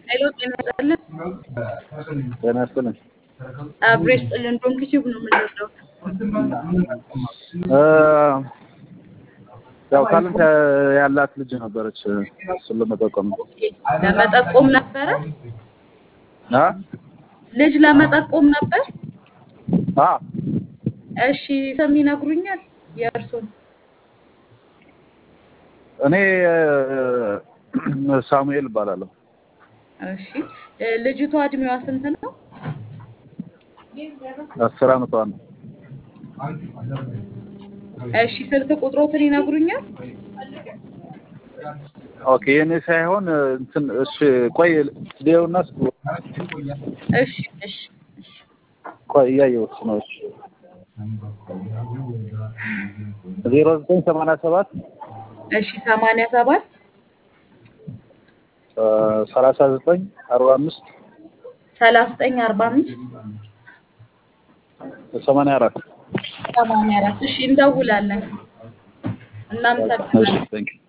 ሄሎ ጤና ይስጥልን። ጤና ይስጥልኝ። አብሮ ይስጥልን። ዶንኪ ቲዩብ ነው የምንወደው። እ ያው ታለንት ያላት ልጅ ነበረች። እሱን ለመጠቆም ነው። ኦኬ፣ ለመጠቆም ነበረ። አ ልጅ ለመጠቆም ነበር። አ እሺ፣ ስም ይነግሩኛል? የእርሱን እኔ እ ሳሙኤል እባላለሁ። እሺ፣ እ ልጅቷ እድሜዋ ስንት ነው? አስር አመቷ ነው። እሺ፣ ስልክ ቁጥሮትን ይነግሩኛል? ኦኬ የኔ ሳይሆን እንትን እሺ፣ ቆይ ሊየውና እስኪ እሺ፣ እሺ፣ እሺ። ቆይ እያየሁት ነው። እሺ ዜሮ ዘጠኝ ሰማንያ ሰባት እሺ፣ ሰማንያ ሰባት ሰላሳ ዘጠኝ አርባ አምስት ሰላሳ ዘጠኝ አርባ አምስት ሰማንያ አራት ሰማንያ አራት እሺ፣ እንደውላለን። እሺ እናመሰግናለን። ቴንክ ዩ